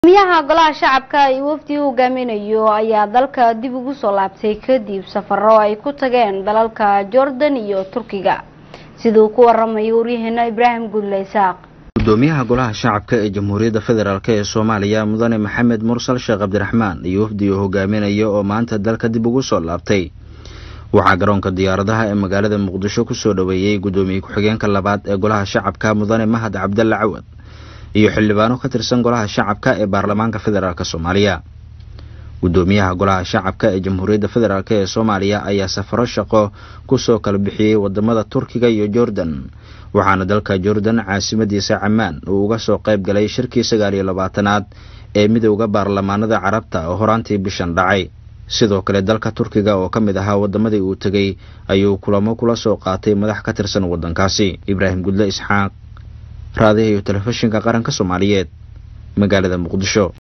gudoomiyaha golaha shacabka iyo wafdi uu hogaaminayo ayaa dalka dib ugu soo laabtay kadib safaro ay ku tageen dalalka jordan iyo turkiga siduu ku waramayo waryaheena ibraahim gudle isaaq gudoomiyaha golaha shacabka ee jamhuuriyadda federaalk ee soomaaliya mudane maxamed mursal sheekh cabdiraxmaan iyo wafdi uu hogaaminayo oo maanta dalka dib ugu soo laabtay waxaa garoonka diyaaradaha ee magaalada muqdisho kusoo dhoweeyey gudoomiye ku-xigeenka labaad ee golaha shacabka mudane mahad cabdalle cawad iyo xildhibaano ka tirsan golaha shacabka ee baarlamaanka federaalk soomaaliya gudoomiyaha golaha shacabka ee jamhuuriyadda federaalk ee soomaaliya ayaa safaro shaqo kusoo kala bixiyey wadamada turkiga iyo jordan waxaana dalka jordan caasimadiisa camaan uu uga soo qayb galay shirkii sagaal iyo labaatanaad ee midowda baarlamaanada carabta oo horaantii bishan dhacay sidoo kale dalka turkiga oo ka mid ahaa wadamadii uu tegey ayuu kulamo kula soo qaatay madax ka tirsan wadankaasi ibraahim gudle isxaaq raadiha iyo telefishinka qaranka soomaaliyeed magaalada muqdisho